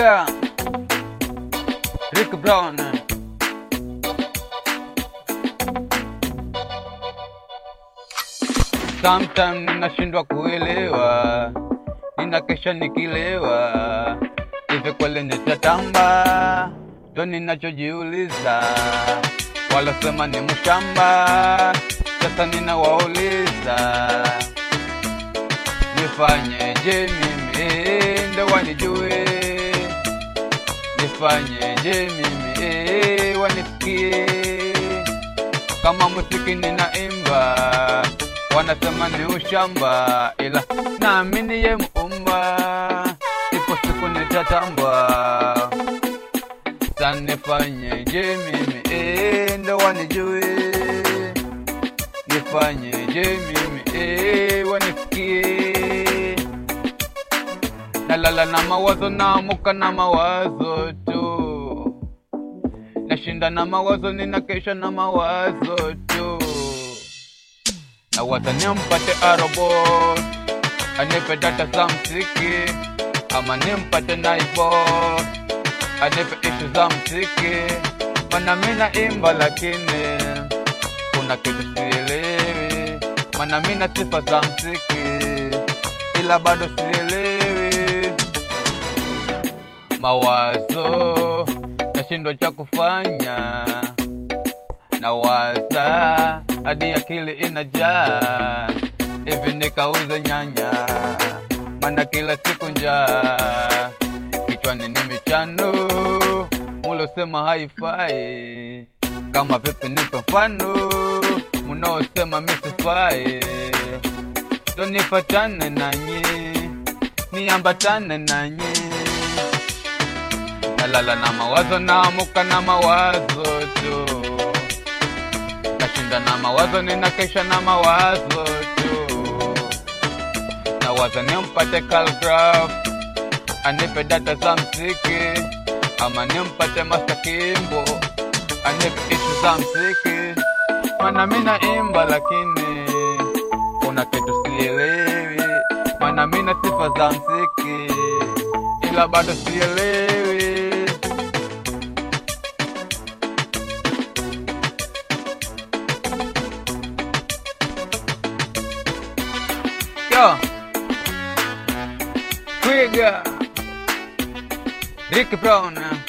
Twiga Rick Brown Sometime ninashindwa kuelewa, ninakesha nikilewa, hivi kweli nitatamba? Ndo ninachojiuliza, walosema ni mshamba, sasa ninawauliza nifanyeje mimi ndo wanijue, nifanyeje mimi wanisikie kama muziki ninaimba, wanasema ni ushamba, ila naamini ye muumba, ipo siku nitatamba. Sa nifanyeje mimi eh, ndo wanijue, nifanyeje mimi eh, wanisikie. Nalala na mawazo, naamuka na mawazo tu nashinda na mawazo, ninakesha na mawazo tu. Nawaza nimpate arobot anipe data za mziki, ama nimpate naibot anipe ishu za mziki, mana mina imba lakini kuna kitu sielewi, mana mina sifa za mziki ila bado sielewi mawazo nashindwa cha kufanya, nawaza hadi akili inajaa, hivi nikauze nyanya, mana kila siku njaa, kichwani ni michano, mulosema haifai, kama vipi nipe mfano, munaosema misifai, ndo nifatane nanyi, niambatane nanyi nalala na mawazo, naamuka na mawazo tu, nashinda na mawazo, ninakesha na mawazo tu. Nawaza nimpate Calgraph anipe data za mziki, ama nimpate Master Kimbo anipe ishu za mziki, mana mina imba lakini kuna kitu sielewi, mana mina sifa za mziki ila bado sielewi. Yo, Twiga, Rick Brown.